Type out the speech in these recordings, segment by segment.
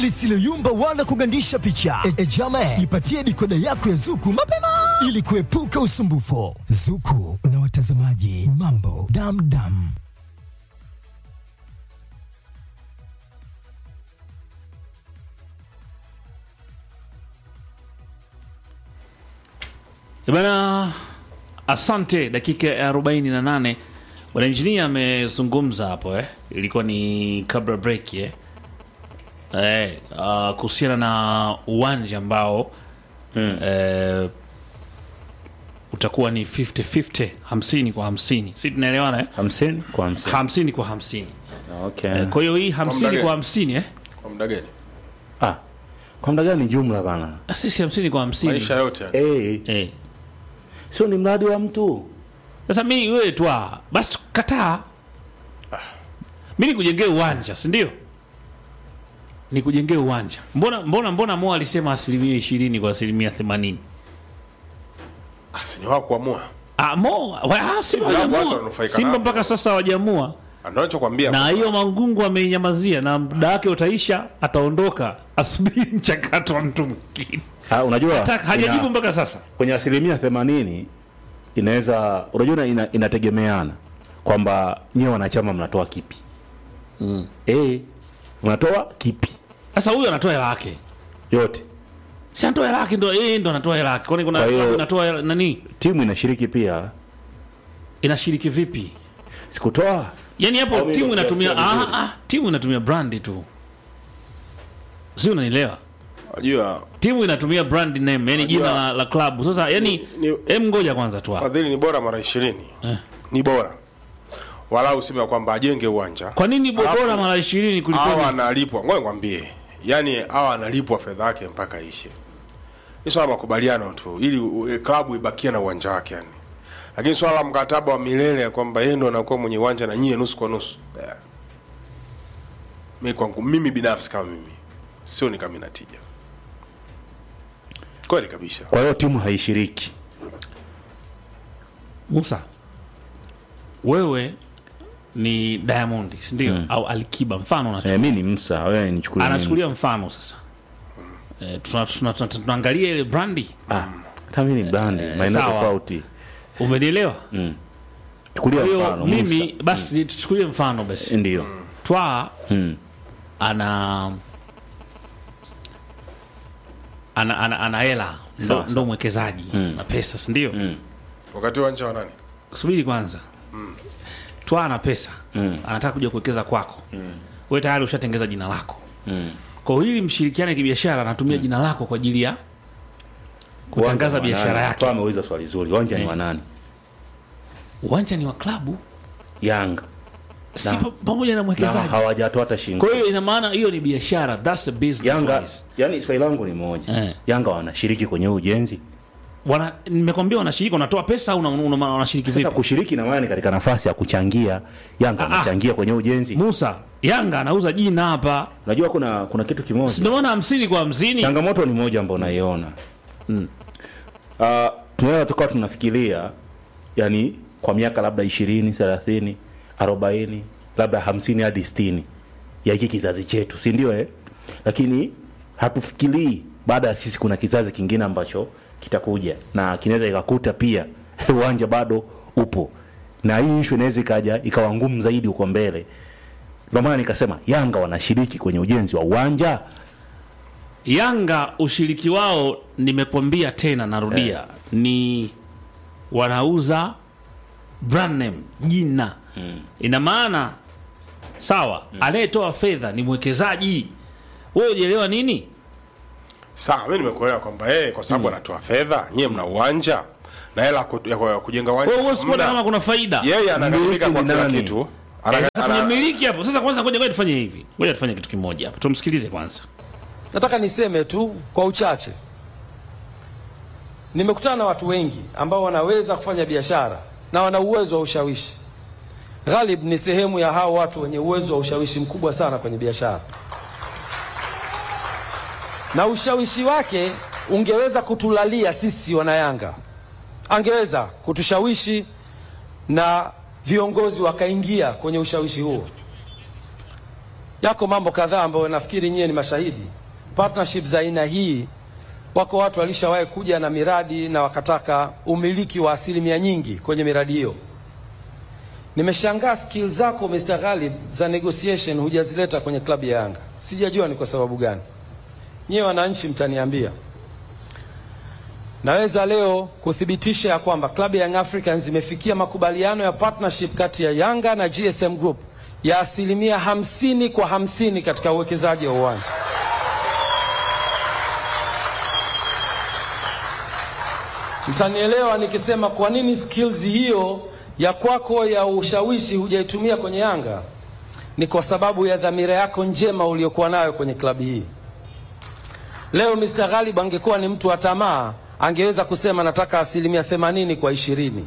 lisiloyumba wala kugandisha picha. E, e jame, ipatie dikoda yako ya Zuku mapema ili kuepuka usumbufu. Zuku na watazamaji mambo damdam. Bana, asante. Dakika ya 48 bwana injinia amezungumza hapo eh. Ilikuwa ni kabla break eh. Eh, uh, kuhusiana na uwanja ambao Mm. eh, utakuwa ni 50-50 hamsini kwa hamsini si tunaelewana eh? hamsini kwa hamsini hamsini kwa hamsini okay. eh, kwa hiyo hii hamsini gani? kwa hamsini eh? Kwa muda gani? ah, kwa muda gani jumla bana Ah, sisi hamsini kwa hamsini Maisha yote. hey, eh. sio ni mradi wa mtu Sasa mi wewe twa basi kataa, mi nikujengee uwanja, si ndio? Nikujengee uwanja. Mbona mbona mbona Mo alisema asilimia ishirini kwa asilimia themanini? Ah, si ni wao kuamua. Ah, Mo wa, Simba Watu hawajaamua. wananufaika Simba nao. mpaka sasa hawajaamua, Ndio nachokwambia. na hiyo Mangungu ameinyamazia, na muda wake utaisha, ataondoka, asubiri mchakato wa mtu mwingine. ah, unajua Hata hajajibu ina- mpaka sasa. kwenye asilimia themanini inaweza unajua ina, inategemeana kwamba nyie wanachama mnatoa kipi mm. e, mnatoa kipi Sasa huyu anatoa hela yake, yote si anatoa hela yake, ndo yeye ndo anatoa hela yake. Kwani kuna Kwa hiyo- klabu inatoa hela nani? timu inashiriki pia Inashiriki vipi? sikutoa Yaani hapo Au mimi timu ndo inatumia sijasikia ah, vizuri. ah, timu inatumia brandi tu, si unanielewa? Unajua Timu inatumia brand name, yani jina la, la klabu. Sasa yani Ni- ni- em, ngoja kwanza tu hapo. fadhili ni bora mara 20. Ni bora. Wala useme kwamba ajenge uwanja. Kwa nini bo- Alafu- bora mara 20 kuliko Hawa ni- analipwa. Ngoja nikwambie. Yaani hawa analipwa fedha yake mpaka ishe. Ni swala la makubaliano tu ili u- e, klabu ibakie na uwanja wake yani. Lakini swala la mkataba wa milele ya kwamba yeye ndo anakuwa mwenye uwanja na nyie nusu kwa nusu. Yeah. Mimi kwangu mimi binafsi kama mimi sio ni kama inatija. Kweli kabisa. kwa hiyo timu haishiriki Musa, wewe ni Diamond, si ndio? Au Alikiba mfano e, unacho. mi ni msa wewe nichukulie mimi Anachukulia mfano sasa. Eh, tuna- tuna- tuna- tunaangalia ile brandi. Ah, hata mi ni brandi maeneo sawa. tofauti Umenielewa? chukulia Kwa hiyo mfano mimi Musa. basi tuchukulie mfano basi. ndio Twaa Mm. ana ana ana, ana hela ndo, Sawa, ndo mwekezaji na pesa si ndio? Wakati uwanja wa nani? Subiri kwanza. Twaa ana pesa anataka kuja kuwekeza kwako wewe tayari ushatengeza jina lako kwa hiyo ili mshirikiane kibiashara anatumia jina lako kwa ajili ya kutangaza Uwanja ni wa biashara nani? yake. Toa ameuliza swali zuri uwanja ni Eh. wa nani Uwanja ni wa klabu yanga si Na- pa- pamoja na na mwekezaji. hawajatoa hata shilingi Kwa hiyo ina maana hiyo ni biashara, that's a business. Yanga, guys. yani swali langu ni moja Eh. Yanga wanashiriki kwenye huu ujenzi. Wana nimekwambia wanashiriki, wanatoa pesa au una- una- una- wanashiriki Sasa vipi? kushiriki na maana ni katika nafasi ya kuchangia. Yanga Ah, ah. wanachangia kwenye ujenzi. Musa, Yanga anauza jina hapa, Unajua kuna kuna kitu Si kimoja, ndio maana hamsini kwa hamsini. changamoto ni moja ambayo naiona mm. uh, tunaweza tukawa tunafikiria yani kwa miaka labda ishirini thelathini arobaini labda hamsini hadi sitini ya hiki kizazi chetu, si ndio eh? Lakini hatufikirii baada ya sisi kuna kizazi kingine ambacho kitakuja na kinaweza ikakuta pia uwanja bado upo, na hii ishu inaweza ikaja ikawa ngumu zaidi huko mbele. Ndio maana nikasema Yanga wanashiriki kwenye ujenzi wa uwanja. Yanga ushiriki wao, nimekwambia tena, narudia ni wanauza brand name, jina ina maana sawa. Anayetoa fedha ni mwekezaji. Wewe ujielewa nini? Sawa, mimi nimekuelewa kwamba yeye kwa sababu anatoa fedha, nyie mna uwanja na hela ku- ya ku- ya kujenga uwanja. Wewe huwezi kuona hamna. kama kuna faida Yeye anagharimika Mmiliki kwa ni kila nani? kitu. Eh, Ana- sasa kwenye ana- miliki hapo. Sasa kwanza, ngoja ngoja tufanye hivi, ngoja tufanye kitu kimoja hapa, tumsikilize kwanza. Nataka niseme tu kwa uchache, nimekutana na watu wengi ambao wanaweza kufanya biashara na wana uwezo wa ushawishi. Ghalib ni sehemu ya hao watu wenye uwezo wa ushawishi mkubwa sana kwenye biashara, na ushawishi wake ungeweza kutulalia sisi wanayanga, angeweza kutushawishi na viongozi wakaingia kwenye ushawishi huo Yako mambo kadhaa ambayo nafikiri nyie ni mashahidi. Partnership za aina hii, wako watu walishawahi kuja na miradi na wakataka umiliki wa asilimia nyingi kwenye miradi hiyo. Nimeshangaa skill zako Mr. Ghalib za negotiation hujazileta kwenye klabu ya Yanga. Sijajua ni kwa sababu gani. Nyie wananchi mtaniambia. Naweza leo kuthibitisha ya kwamba klabu ya Young Africans imefikia makubaliano ya partnership kati ya Yanga na GSM Group ya asilimia hamsini kwa hamsini katika uwekezaji wa uwanja. Mtanielewa nikisema kwa nini skills hiyo ya kwako ya ushawishi hujaitumia kwenye Yanga. Ni kwa sababu ya dhamira yako njema uliyokuwa nayo kwenye klabu hii. Leo Mr. Ghalib angekuwa ni mtu wa tamaa, angeweza kusema nataka asilimia themanini kwa ishirini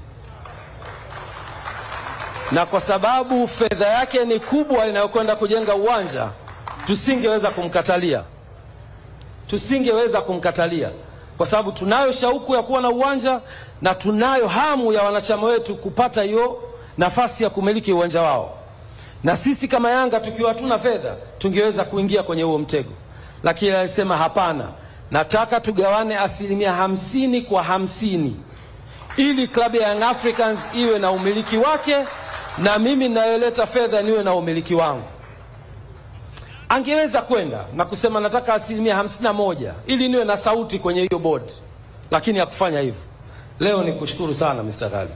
na kwa sababu fedha yake ni kubwa inayokwenda kujenga uwanja, tusingeweza kumkatalia, tusingeweza kumkatalia kwa sababu tunayo shauku ya kuwa na uwanja na tunayo hamu ya wanachama wetu kupata hiyo nafasi ya kumiliki uwanja wao, na sisi kama Yanga tukiwa hatuna fedha tungeweza kuingia kwenye huo mtego, lakini alisema hapana, nataka tugawane asilimia hamsini kwa hamsini ili klabu ya Young Africans iwe na umiliki wake na mimi ninayoleta fedha niwe na umiliki wangu. Angeweza kwenda na kusema nataka asilimia hamsini na moja ili niwe na sauti kwenye hiyo board, lakini hakufanya hivyo. Leo ni kushukuru sana Mr. Ghali.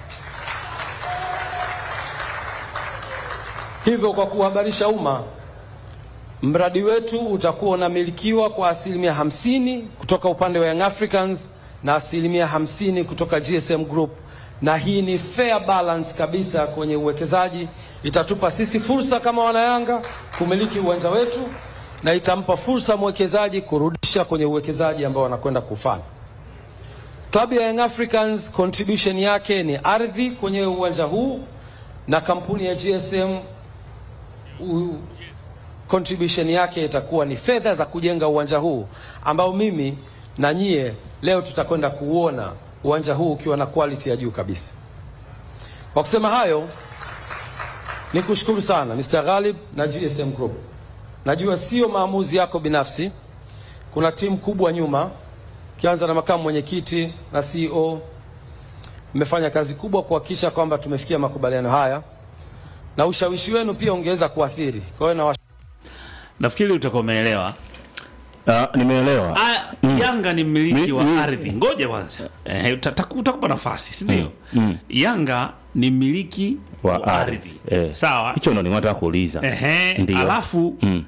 Hivyo kwa kuhabarisha umma, mradi wetu utakuwa unamilikiwa kwa asilimia hamsini kutoka upande wa Young Africans na asilimia hamsini kutoka GSM Group, na hii ni fair balance kabisa kwenye uwekezaji. Itatupa sisi fursa kama wanayanga kumiliki uwanja wetu na itampa fursa mwekezaji kurudisha kwenye uwekezaji ambao wanakwenda kufanya. Klabu ya Young Africans contribution yake ni ardhi kwenye uwanja huu na kampuni ya GSM u, contribution yake itakuwa ni fedha za kujenga uwanja huu ambao mimi na nyie leo tutakwenda kuuona uwanja huu ukiwa na quality ya juu kabisa. Kwa kusema hayo, ni kushukuru sana Mr. Ghalib na GSM Group. Najua sio maamuzi yako binafsi, kuna timu kubwa nyuma, kianza na makamu mwenyekiti na CEO. Mmefanya kazi kubwa kuhakikisha kwamba tumefikia makubaliano haya, na ushawishi wenu pia ungeweza kuathiri. Kwa hiyo na nafikiri utakuwa umeelewa Ah, nimeelewa. Ah, Yanga ni mmiliki Mi- wa mi- ardhi. Ngoja kwanza, eh, uta- taku- utakupa nafasi, si ndio? Yanga ni mmiliki wa, Wa ardhi, ardhi. Eh. sawa. Hicho ndo ninataka kuuliza. Ehe, Ndio. alafu Mm.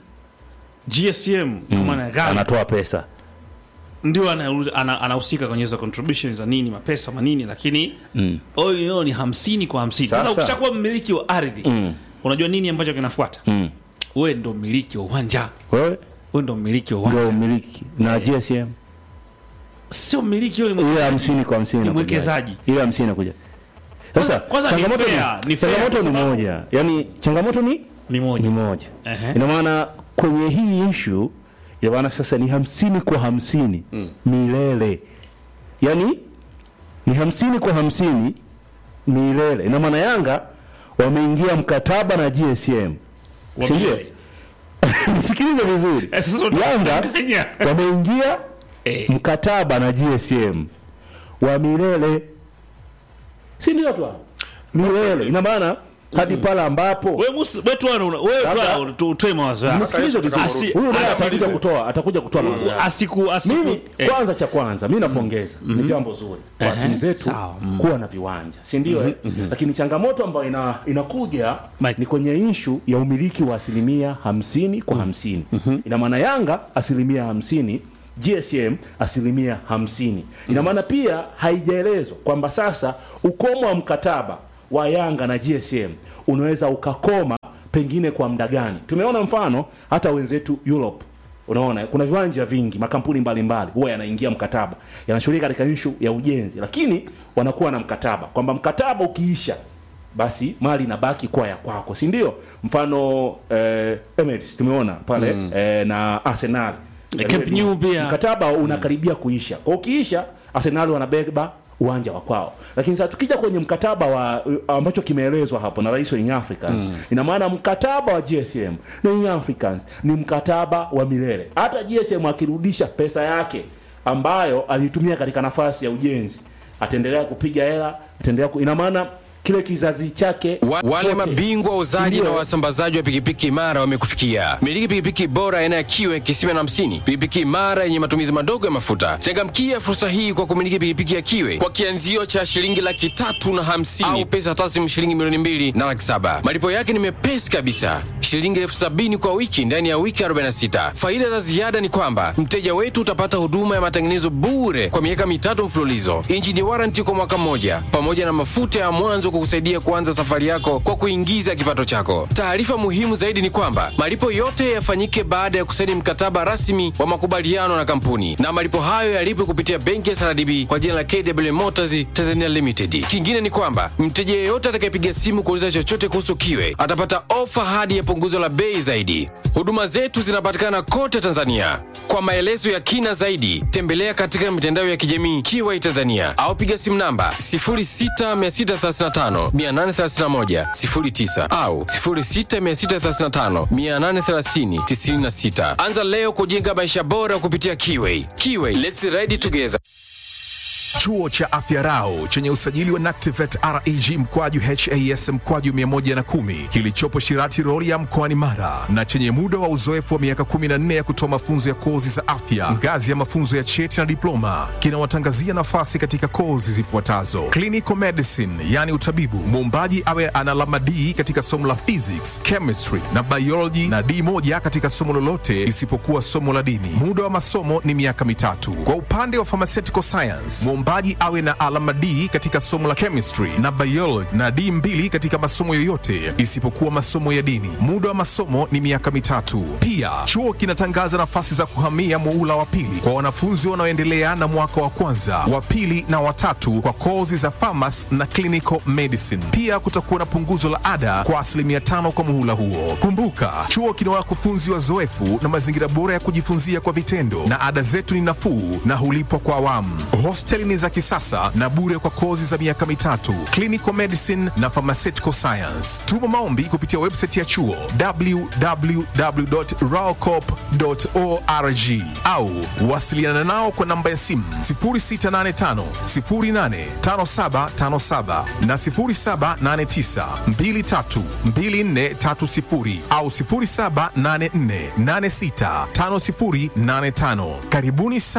GSM kama na gari Anatoa pesa. ndio anahusika ana, anahusika kwenye hizo contributions za nini mapesa manini, lakini Mm. oyo ni hamsini kwa hamsini. Sasa Sasa. ukishakuwa mmiliki wa ardhi Mm. unajua nini ambacho kinafuata? Mm. Wewe ndo mmiliki wa uwanja, Wewe wewe ndo mmiliki wa uwanja, ndio umiliki na GSM sio mmiliki wewe ni ile mwekezaji. hamsini kwa hamsini Ni inakuja. mwekezaji. ile hamsini inakuja sasa Kwanza- kwanza ni changamoto fair, ni fair changamoto kwa ni sababu- moja yani changamoto ni Ni moja. ni moja Ehe. ina maana kwenye hii ishu ina maana sasa ni hamsini kwa hamsini milele yani ni hamsini kwa hamsini milele ina maana yanga wameingia mkataba na gsm Wa si ndio? milele. nisikilize vizuri Eh, sasa yanga unadanganya. wameingia Eh. mkataba na gsm wa milele si ndio tu hapo? milele ina maana hadi pale ambapo Wewe musi- wewe tu ana- wewe tu Labda- ana- tu- utoe mawazo yako. nisikilize vizuri Asi- huyu naye asi- atakuja kutoa atakuja kutoa mawazo yake. Asiku asiku mimi eh, kwanza cha kwanza mi napongeza ni jambo zuri kwa Ehe, timu zetu sawa. kuwa na viwanja si ndio eh? lakini changamoto ambayo ina, inakuja Mike. ni kwenye inshu ya umiliki wa asilimia hamsini kwa hamsini ina maana yanga asilimia hamsini gsm asilimia hamsini ina maana pia haijaelezwa kwamba sasa ukomo wa mkataba wa yanga na gsm unaweza ukakoma pengine kwa muda gani tumeona mfano hata wenzetu europe unaona kuna viwanja vingi makampuni mbalimbali huwa yanaingia mkataba yanashughulika katika ishu ya ujenzi lakini wanakuwa na mkataba kwamba mkataba ukiisha basi mali inabaki kuwa ya kwako si ndio mfano eh, Emirates tumeona pale eh, na arsenal Camp Nou pia. mkataba unakaribia kuisha kwa ukiisha arsenal wanabeba uwanja wa kwao lakini sasa tukija kwenye mkataba wa ambacho kimeelezwa hapo na rais wa Young Africans mm. ina maana mkataba wa GSM na Young Africans ni mkataba wa milele hata GSM akirudisha pesa yake ambayo alitumia katika nafasi ya ujenzi ataendelea kupiga hela ataendelea ku... ina maana kile kizazi chake Wa, wale chote. mabingwa wauzaji Ndio. na wasambazaji wa pikipiki imara wamekufikia. Miliki pikipiki bora aina ya Kiwe kisima na hamsini, pikipiki imara yenye matumizi madogo ya mafuta. Changamkia fursa hii kwa kumiliki pikipiki ya Kiwe kwa kianzio cha shilingi laki tatu na hamsini au pesa taslimu shilingi milioni mbili na laki saba. Malipo yake ni mepesi kabisa, shilingi elfu sabini kwa wiki ndani ya wiki 46. Faida za ziada ni kwamba mteja wetu utapata huduma ya matengenezo bure kwa miaka mitatu mfululizo, injini waranti kwa mwaka mmoja, pamoja na mafuta ya mwanzo kukusaidia kuanza safari yako kwa kuingiza kipato chako. Taarifa muhimu zaidi ni kwamba malipo yote yafanyike baada ya kusaini mkataba rasmi wa makubaliano na kampuni, na malipo hayo yalipwe kupitia benki ya SRDB kwa jina la KW Motors Tanzania Limited. Kingine ni kwamba mteja yeyote atakayepiga simu kuuliza chochote kuhusu Kiwe atapata ofa hadi ya punguzo la bei zaidi. Huduma zetu zinapatikana kote Tanzania. Kwa maelezo ya kina zaidi, tembelea katika mitandao ya kijamii Kiwai Tanzania au piga simu namba 0663583109 au 0663583096. Anza leo kujenga maisha bora kupitia Kiwai. Kiwai, let's ride together. Chuo cha Afya Rau chenye usajili wa NACTIVATE reg mkwaju has mkwaju 110 kilichopo Shirati Rorya mkoani Mara na chenye muda wa uzoefu wa miaka 14 ya kutoa mafunzo ya kozi za afya ngazi ya mafunzo ya cheti na diploma kinawatangazia nafasi katika kozi zifuatazo: clinical medicine, yani utabibu, muombaji awe ana alama D katika somo la physics, chemistry na biology na D moja katika somo lolote isipokuwa somo la dini. Muda wa masomo ni miaka mitatu. Kwa upande wa pharmaceutical science, mwombaji awe na alama D katika somo la chemistry na biology na D mbili katika masomo yoyote isipokuwa masomo ya dini. Muda wa masomo ni miaka mitatu. Pia chuo kinatangaza nafasi za kuhamia muula wa pili kwa wanafunzi wanaoendelea na mwaka wa kwanza, wa pili na watatu kwa kozi za pharmacy na clinical medicine. Pia kutakuwa na punguzo la ada kwa asilimia tano kwa muhula huo. Kumbuka, chuo kina wakufunzi wazoefu na mazingira bora ya kujifunzia kwa vitendo, na ada zetu ni nafuu na hulipwa kwa awamu. Hosteli ni za kisasa na bure kwa kozi za miaka mitatu, clinical medicine na pharmaceutical science. Tuma maombi kupitia website ya chuo www.raocop.org au wasiliana nao kwa namba ya simu 0685 085757 na 0789 232430 au 0784 865085. Karibuni sana.